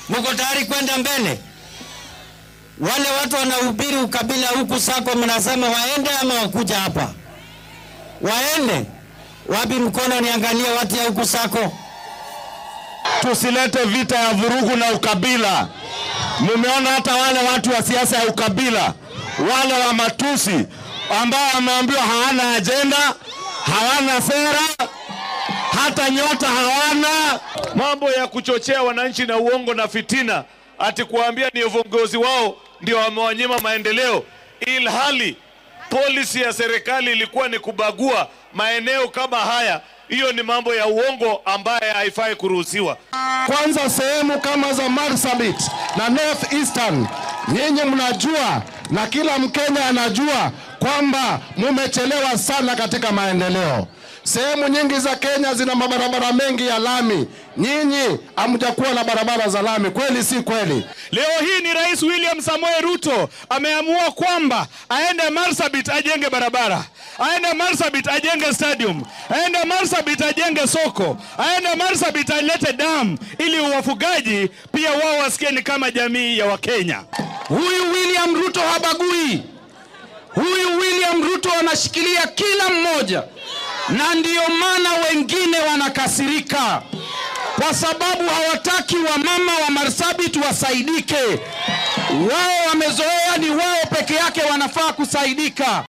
Mko tayari kwenda mbele? Wale watu wanahubiri ukabila huku sako, mnasema waende ama wakuja hapa? Waende wapi? Mkono niangalie watu ya huku sako. Tusilete vita ya vurugu na ukabila. Mumeona hata wale watu wa siasa ya ukabila, wale wa matusi ambao wameambiwa hawana ajenda, hawana sera, hata nyota hawana. Mambo ya kuchochea wananchi na uongo na fitina, ati kuambia ni viongozi wao ndio wamewanyima maendeleo, ilhali polisi ya serikali ilikuwa ni kubagua maeneo kama haya. Hiyo ni mambo ya uongo ambaye haifai kuruhusiwa. Kwanza sehemu kama za Marsabit na North Eastern, nyinyi mnajua na kila Mkenya anajua kwamba mumechelewa sana katika maendeleo. Sehemu nyingi za Kenya zina mabarabara mengi ya lami, nyinyi hamjakuwa na barabara za lami. Kweli si kweli? Leo hii ni Rais William Samoei Ruto ameamua kwamba aende Marsabit ajenge barabara, aende Marsabit ajenge stadium, aende Marsabit ajenge soko, aende Marsabit alete dam ili wafugaji pia wao wasikie ni kama jamii ya Wakenya. Huyu William Ruto habagui. Huyu William Ruto anashikilia kila mmoja, na ndiyo maana wengine wanakasirika kwa sababu hawataki wamama wa Marsabit wasaidike. Wao wamezoea ni wao peke yake wanafaa kusaidika.